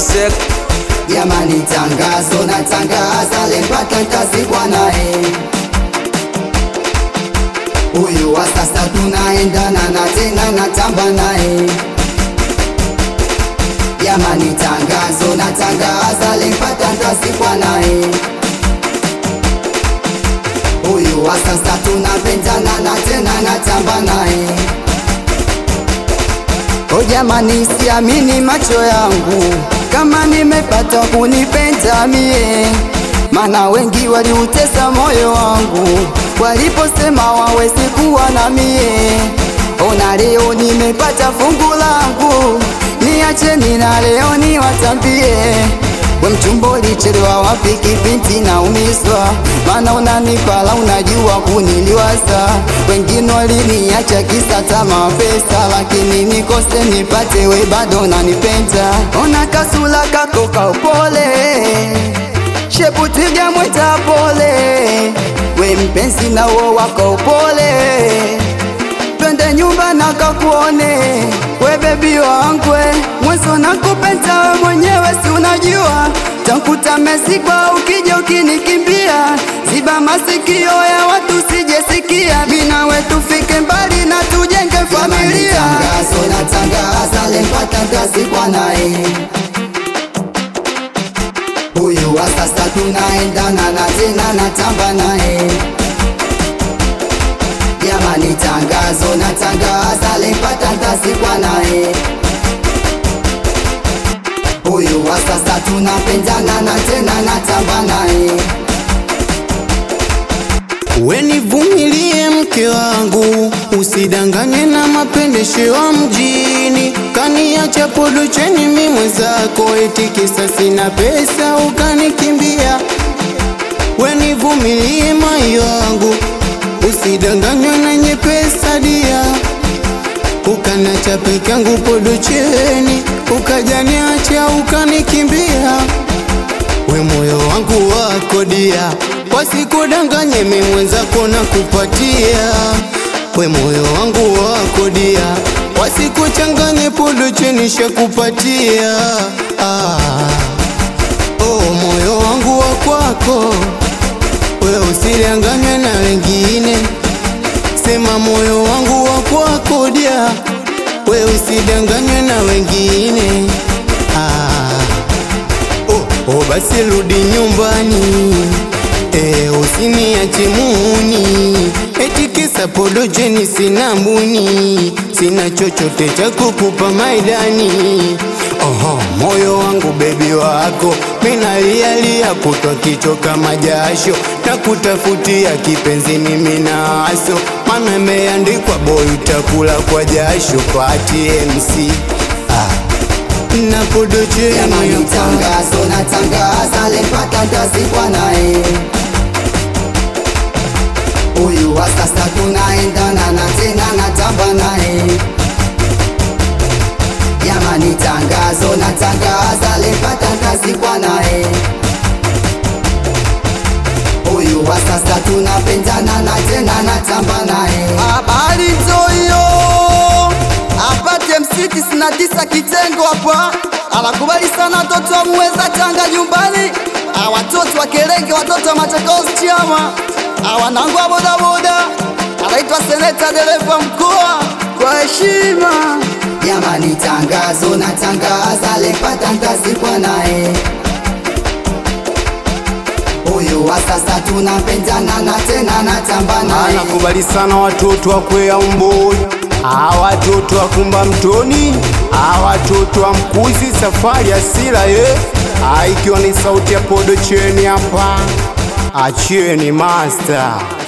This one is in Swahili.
Joseph Jamani, tangazo na tangaza, lempata ntazikwa naye. Huyu wa sasa tunaendana na tena natamba naye. Jamani, tangazo na tangaza, lempata ntazikwa naye. Huyu wa sasa tunapendana na tena natamba naye. O jamani, siamini macho yangu kama nimepata kunipenda mie, mana wengi waliutesa moyo wangu waliposema wawezi kuwa na mie. Ona leo nimepata fungu langu, niacheni na leo niwatambie we mchumba ulichelewa wapi kipindi na umiswa, mana unanipala unajua kuniliwaza. Wengine waliniacha kisa tama pesa, lakini nikose nipate we bado nanipenda. Ona kasula kako ka upole, shepu twiga mwita pole, we mpenzi na uo wako upole twende nyumba na kakuone we bebi wangwe mwezo nakupenda we mwenyewe si unajua takuta mesikwa ukija ukinikimbia ziba masikio ya watu sijesikia mina we tufike mbali na tujenge familia tangazo na tangaza lempata ntazikwa naye huyu wa sasa tunaendana na tena natamba naye Jamani, tangazo na tangaza, lempata ntazikwa naye. Huyu wa sasa tunapendana na tena natamba naye. We nivumilie mke wangu, usidanganye na mapendesho ya mjini. Kaniacha podocheni mi mwenzako, eti kisa sina pesa ukanikimbia. We nivumilie mai wangu, usidanganywe na nye pesa dia. Ukanacha peke yangu podocheni, ukajaniacha ukanikimbia we moyo wangu wako dia, wasikudanganye mi mwenzako na kupatia. We moyo wangu wako dia, wasikuchanganye podo chenisha kupatia. Ah, oh moyo wangu wa kwako, we usidanganywe na wengine. Sema moyo wangu wa kwako dia, we usidanganywe na wengine. Ah, Oh, oh basi rudi nyumbani e, usiniache muni eti kisa podojeni sina mbuni sina chochote cha kukupa maidani Oho, moyo wangu bebi wako minalialia kutwa kichwa kama jasho na kutafutia kipenzi mimi naso mana imeandikwa boy utakula kwa jasho pati MC ah. na podocheni Jamani, hapa. tangazo na tangaza, lempata ntazikwa naye. Huyu wa sasa tunaendana na tena natamba naye. Jamani, tangazo na tangaza, lempata ntazikwa naye. Huyu wa sasa tunapendana na tena natamba naye. Habari nzoyo apate msiti sina tisa kitengo hapa, anakubali sana watoto wa muweza Tanga nyumbani, Ah, watoto wa Kerenge, watoto wa Machakos chama, Ah, wanangu wa bodaboda, anaitwa seneta dereva mkoa kwa heshima. Jamani, tangazo na tangaza, lempata ntazikwa naye huyu wa sasa tunapendana na tena natamba naye. anakubali sana watoto wa kwea umboi a watoto wa kumba mtoni a watoto wa mkuzi safari ya sila ye a ikiwa ni sauti ya podo cheni hapa achieni master